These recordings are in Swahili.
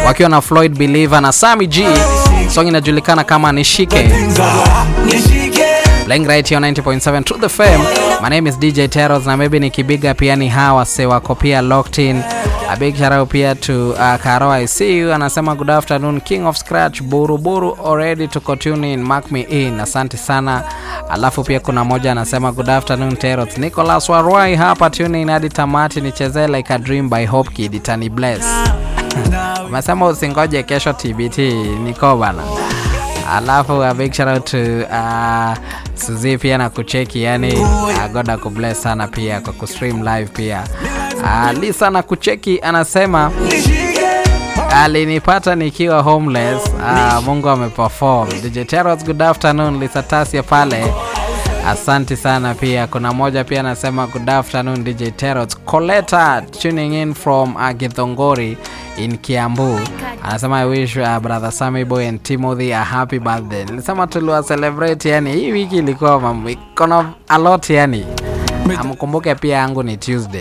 wakiwa na Floyd Believer na Sammy G. Song inajulikana kama Nishike. Playing right here on 90.7 Truth FM. My name is DJ Teros na maybe nikibiga pia ni hawa se wako pia locked in. A big shout out pia to uh, Karo I see you anasema good afternoon King of Scratch Buru Buru already to tune in mark me in. Asante sana. Alafu pia kuna moja anasema good afternoon Teros. Nicholas Warwai hapa tune in hadi tamati nichezee like a dream by Hope Kid itani bless. Umesema usingoje kesho TBT niko bana. Alafu a big shout out to uh, Suzi pia na kucheki yani uh, God akubless sana pia kwa kustream live pia. Uh, Lisa na kucheki anasema alinipata nikiwa homeless. Uh, Mungu ameperform. DJ Teros, good afternoon. Lisa Tasia pale Asante sana pia. Kuna moja pia anasema good afternoon DJ Teros. Coletta tuning in from uh, Githongori in Kiambu. Anasema I wish uh, brother Sammy Boy and Timothy a happy birthday. Nilisema tuliwa celebrate yani hii wiki ilikuwa mambo iko na a lot yani. Amkumbuke pia yangu ni Tuesday.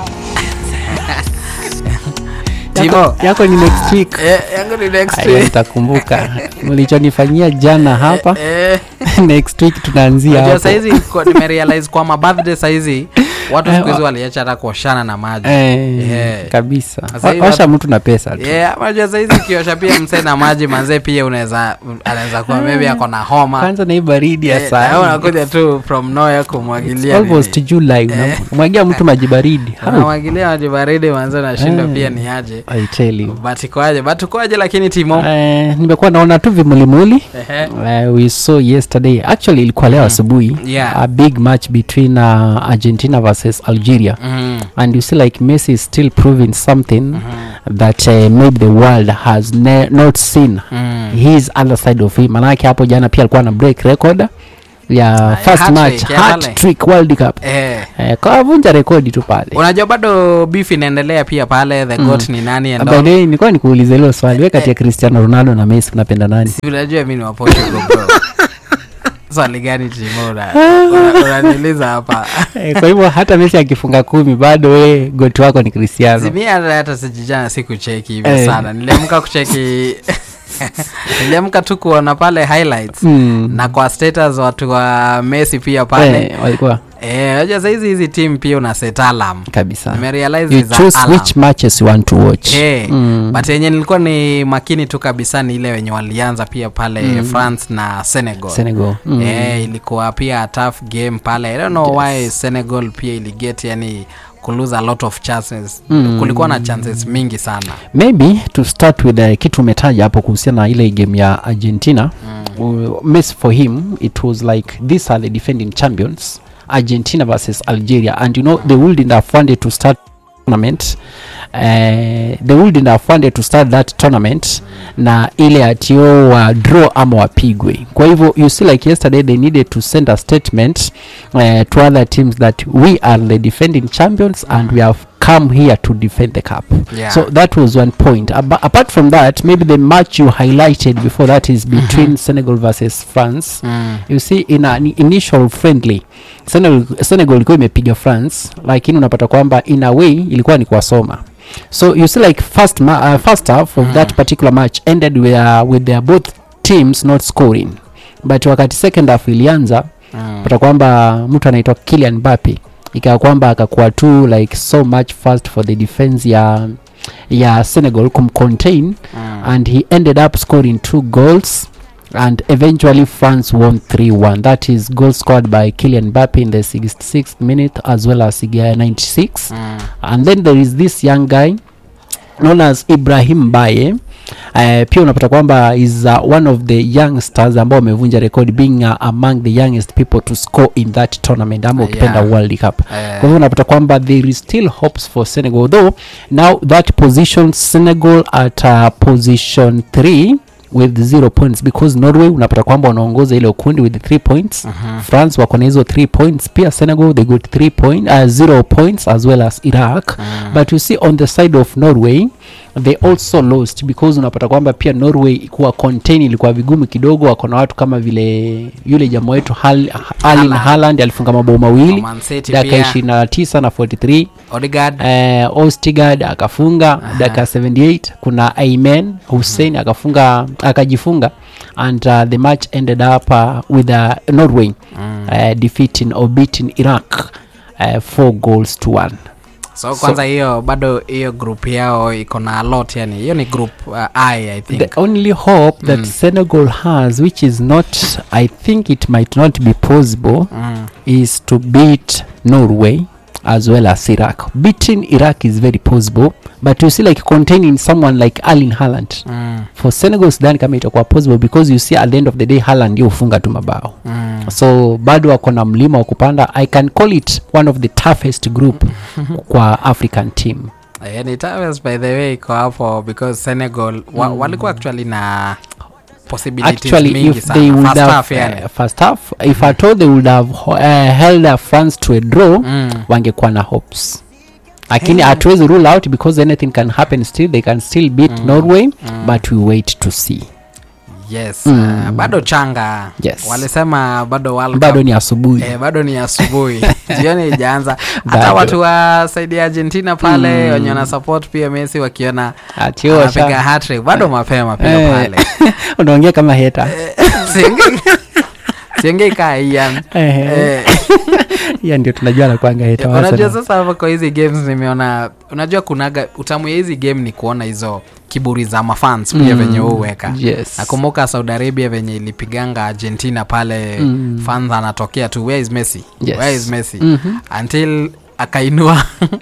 Timo. yako, yako ni next week Eh, yangu ni next Aya, week. nitakumbuka mlichonifanyia jana hapa Eh, next week tunaanzia Unajua hapo saizi kwa- nimerealize kwa mabirthday saizi watu siku hizi waliacha hata kuoshana na maji Eh, Yeah. kabisa Sasa Wa- hivi washa watu- mtu na pesa tu Yeah, unajua saizi ukiosha pia msee na maji manzee pia unaweza anaweza kuwa maybe ako na homa kwanza na hii baridi ya Eh, saa na wewe hii. unakuja tu from nowhere kumwagilia almost nini. July unamwagia mtu maji baridi How? unamwagilia maji baridi manzee nashindwa Eh. pia ni aje I tell you. but ikoaje but ukoaje lakini timo Eh, nimekuwa naona tu vimulimuli Ehe. uh, we saw yesterday actually ilikuwa leo asubuhi Yeah. a big match between uh, argentina versus algeria Mhm. and you see like messi is still proving something that uh, maybe the world has ne- not seen Mm. his other side of him manake hapo jana pia alikuwa na break record ya first hat-trick, match ya pale. hat trick world cup Eh. eh, kawavunja rekodi tu pale unajua bado beef inaendelea pia pale the goat ni nani and By all. the way, nilikuwa nikuuliza hilo swali we kati ya cristiano ronaldo na messi unapenda nani Si unajua mi ni wa Portugal bro swali gani timo una- una- unaniuliza hapa Eh, kwa hivyo hata messi akifunga kumi bado we goti wako ni cristiano simia hata sijijana si kucheki hivi Eh. sana niliamka kucheki niliamka tu kuona pale highlights Mm. na kwa status watu wa messi pia pale Eh, walikuwa eh, unajua saizi hizi team pia una set alarm kabisa nimerealize you is a choose alarm. which matches you want to watch Eh, Mm. but yenye nilikuwa ni makini tu kabisa ni ile wenye walianza pia pale france na senegal senegal mm. Eh, ilikuwa pia a tough game pale i don't know why senegal pia iliget yani kulose a lot of chances Mm. kulikuwa na chances mingi sana maybe to start with uh, kitu umetaja hapo kuhusiana na ile game ya argentina mm. Messi for him it was like these are the defending champions argentina versus algeria and you know they wouldn't have wanted to start tournament uh, they wouldn't have wanted to start that tournament na ile atio wa draw ama wapigwe kwa hivyo you see like yesterday they needed to send a statement uh, to other teams that we are the defending champions and we have come here to defend the cup Yeah. so that was one point Aba- apart from that maybe the match you highlighted before that is between senegal versus france mm. you see in an initial friendly senegal, senegal ilikuwa imepiga france lakini unapata kwamba in a way ilikuwa ni kuwasoma so you see like first, ma- uh, first half of that particular match ended with, uh, with their both teams not scoring but wakati second half ilianza Mm. pata kwamba mtu anaitwa Kylian Mbappe ikawa kwamba akakuwa tu like so much fast for the defense ya ya Senegal kumcontain Mm. and he ended up scoring two goals and eventually France won 3-1 that is goal scored by Kylian Mbappe in the 66th minute as well as uh, 96 Mm. and then there is this young guy known as Ibrahim Mbaye uh, pia unapata kwamba is uh, one of the youngsters ambao wamevunja record being uh, among the youngest people to score in that tournament ama Uh, ukipenda yeah. World Cup Eh, kwa hivyo unapata kwamba there is still hopes for Senegal although now that position Senegal at uh, position 3 with zero points because Norway unapata kwamba wanaongoza ile ukundi with three points mhm. France wako na hizo 3 points pia Senegal they got 3 point uh, zero points as well as Iraq Mm. but you see on the side of Norway they also lost because unapata kwamba pia norway kuwa contain ilikuwa vigumu kidogo wako na watu kama vile yule jamaa wetu Hal- Erling Haaland. Haaland alifunga mabao mawili Man City dakika pia. ishirini na tisa na 43 Odegaard eh, ostigard akafunga dakika 78 kuna aimen hussein akafunga akajifunga and uh, the match ended up uh, with uh, norway uh, defeating or beating iraq uh, four goals to one so kwanza hiyo bado hiyo group yao iko na a lot yani hiyo ni group uh, i i think the only hope that senegal has which is not i think it might not be possible mm. is to beat norway as well as iraq beating iraq is very possible but you see like containing someone like alin Haaland Mm. for senegal sidhani kama itakuwa possible because you see at the end of the day Haaland ndio hufunga tu mabao Mm. so bado wako na mlima wa kupanda i can call it one of the toughest group kwa african team Yeah, ni Towers by the way iko hapo because senegal wa, walikuwa actually na possibilities actually mingi if they sana would first have half yani uh, first half if at all they would have uh, held uh, france to a draw mm. wangekuwa na hopes lakini hatuwezi rule out because anything can happen still they can still beat norway but we wait to see yes Mm. uh, bado changa Yes. walisema bado World bado Cup ni asubuhi Eh, bado ni asubuhi jioni ijaanza hata Bado. watu wa saidi ya argentina pale wenye wana support pia messi wakiona Ati anapiga washa- hattrick bado mapema pia Eh. pale unaongea kama heta siongei kaa Ian. Eh, hiya ndio tunajua nakwanga heta wa unajua Arsenal. sasa hapa kwa hizi games nimeona unajua kunaga utamu ya hizi game ni kuona hizo kiburi za mafans pia Mm, venye huweka yes. nakumbuka saudi arabia venye ilipiganga argentina pale Mm. fans anatokea tu where is messi Yes. where is messi Mhm. until akainua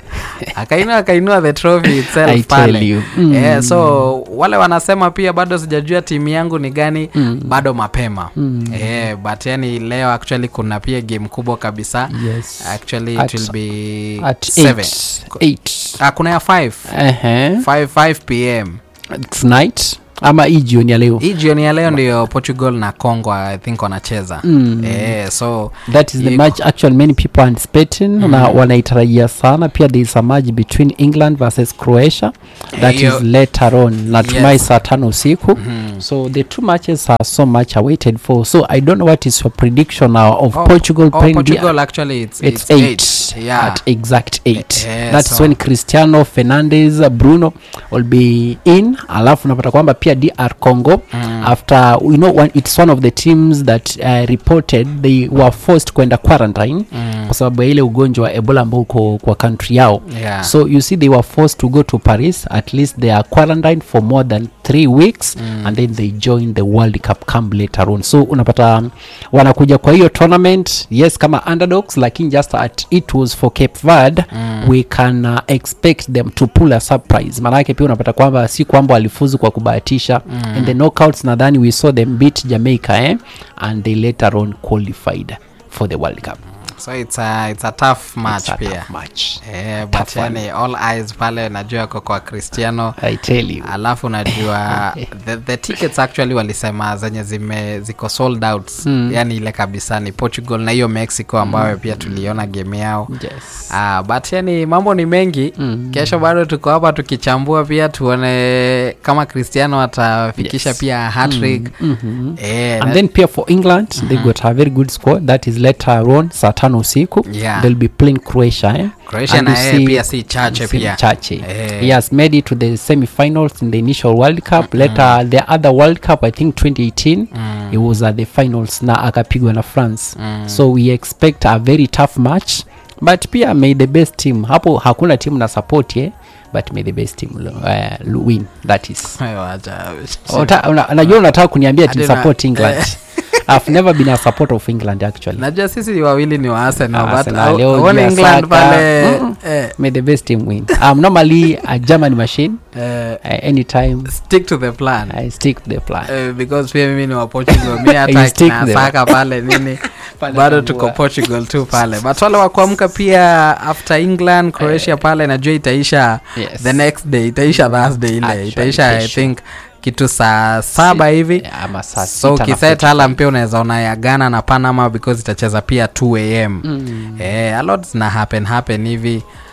akainua akainua the trophy I itself tell pale you. Mm. yeah, so wale wanasema pia bado sijajua timu yangu ni gani Mm. bado mapema Mm. yeah, but yani leo actually kuna pia game kubwa kabisa Yes. actually At- it will be at seven. eight. Eight. Ah, kuna ya 5 Ehe. 5 5 pm tonight ama hii jioni ya leo hii jioni ya leo ndio portugal na congo i think wanacheza Mm. eh, so that is the iko- match actually many people are anticipating na wanaitarajia sana pia there is a match between england versus croatia that Hiyo- is later on natumai Yes. saa tano usiku Mhm. so the two matches are so much awaited for so i don't know what is your prediction now of Oh, portugal oh, playing portugal actually it's, the, it's, it's eight, eight. Yeah. at exact eight Eh, that's so- when cristiano fernandez bruno will be in alafu unapata kwamba pia dr congo Mm. after you know one, it's one of the teams that uh, reported they were forced kwenda quarantine Mm. kwa sababu ya ile ugonjwa wa ebola ambao uko kwa country yao Yeah. so you see they were forced to go to paris at least they are quarantined for more than three weeks Mm. and then they join the world cup camp later on so unapata um, wanakuja kwa hiyo tournament yes kama underdogs lakini just at it was for cape verde Mm. we can uh, expect them to pull a surprise maanake pia unapata kwamba si kwamba walifuzu kwa kubahatisha Mm. in the knockouts nadhani we saw them beat jamaica eh? and they later on qualified for the world cup so it's a, it's a tough match It's a pia tough match Eh, but Tough one. yani all eyes pale najua yako kwa cristiano i tell you alafu najua the, the tickets actually walisema zenye zime ziko sold out Mm. yani ile kabisa ni portugal na hiyo mexico ambayo pia tuliona game yao yes Ah, but yani mambo ni mengi Mm. kesho bado tuko hapa tukichambua pia tuone kama cristiano atafikisha Yes. pia hatrick Mhm. eh, and na- then pia for england they got a very good score that is later on saa tano usiku Yeah. they'll be playing croatia eh? Croatia And na you yeye see- pia si chache si pia chache Eh. he has made it to the semi-finals in the initial world cup later the other world cup i think 2018 Mm. he was at the finals na akapigwa na france Mm. so we expect a very tough match but pia may the best team hapo hakuna team na support ye but may the best team uh, win that is Wewe wacha. Ota- una- najua unataka kuniambia Hadi team na- support england i've never been a supporter of england actually najua sisi wawili ni wa Arsenal, but Arsenal, au- leo auone juu ya England Saka. pale Mm. eh, may the best team win i'm normally a german machine eh, uh, anytime stick to the plan i stick to the plan Eh, because pia mimi ni wa portugal mi You hata stick kina there. saka pale nini Pale bado tambua. tuko portugal tu pale but wale wa kuamka pia after england croatia pale najua itaisha Yes. the next day itaisha thursday ile Actually, itaisha i kesho. think kitu saa saba hivi Yeah, ama saa so sita na kiset 45. alam pia unaweza ona ya ghana na panama because itacheza pia 2 am Mm. eh, a lot zina happen happen hivi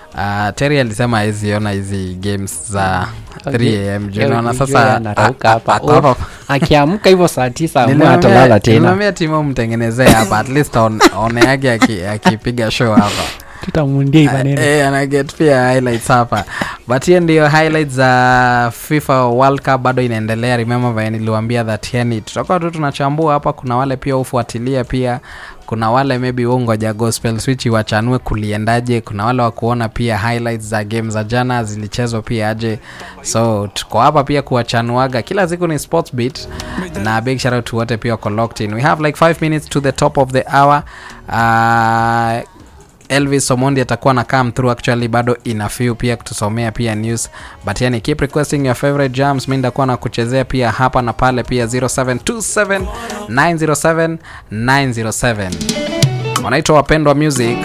uh, terry alisema aweziona hizi games za 3 am juu Leo naona nijue sasa anarauka a- hapa. a- ako hapa. akiamka hivyo saa tisa amua Nilimwambia- atalala tena nilimwambia timo mtengenezee hapa at least on- oneage aki- akipiga show hapa tutamundia hii maneno Eh, anaget pia highlights hapa but hiyo ndio highlights za fifa world cup bado inaendelea remember vile niliwaambia that yani tutakuwa tu tunachambua hapa kuna wale pia hufuatilia pia kuna wale maybe ungoja gospel switch wachanue kuliendaje kuna wale wa kuona pia highlights za game za jana zilichezwa pia aje so tuko hapa pia kuwachanuaga kila siku ni sports beat na big shout out to wote pia wako locked in we have like 5 minutes to the top of the hour uh, elvis omondi atakuwa na come through actually bado ina few pia kutusomea pia news but yani keep requesting your favorite jams mi ndakuwa na kuchezea pia hapa na pale pia 0727 907 907 wanaitwa wapendwa music